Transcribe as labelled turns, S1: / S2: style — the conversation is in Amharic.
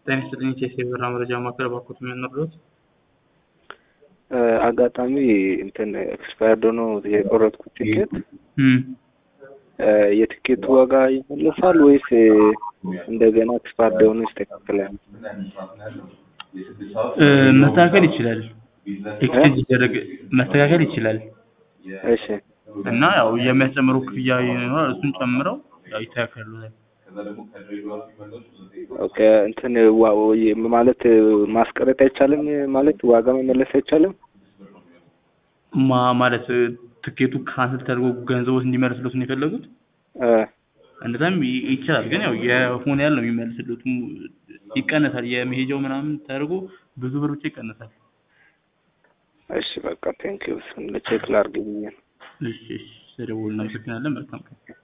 S1: ጤና ይስጥልኝ ቼስ የበራ መረጃ ማዕከል ባኮት የምንረዱት
S2: አጋጣሚ እንትን ኤክስፓየርድ ሆኖ የቆረጥኩት ቲኬት የትኬቱ ዋጋ ይመለሳል ወይስ እንደገና ኤክስፓየርድ የሆኑ ይስተካከላል?
S1: መስተካከል ይችላል። ኤክስቼንጅ ይደረግ መስተካከል ይችላል
S2: እሺ
S1: እና ያው የሚያስጨምሩ ክፍያ ይኖራል። እሱን ጨምረው ያው ይስተካከሉታል።
S2: ኦኬ እንትን ዋ- ወይ- ማለት ማስቀረጥ አይቻልም ማለት ዋጋ መመለስ አይቻልም?
S1: ማ ማለት ትኬቱ ካንስል ተደርጎ ገንዘቦት እንዲመለስሉት ነው የፈለጉት?
S2: እ
S1: እንደዛም ይ- ይቻላል። ግን ያው የሆነ ያህል ነው የሚመልስሉት። ሙ- ይቀነሳል። የመሄጃው ምናምን ተደርጎ ብዙ ብር ብቻ ይቀነሳል።
S2: እሺ በቃ ቴንኪው እሱን ቼክ ላድርግ ብዬ ነው።
S1: እሺ እሺ፣ ስለደወሉ እናመሰግናለን። መልካም ቀን።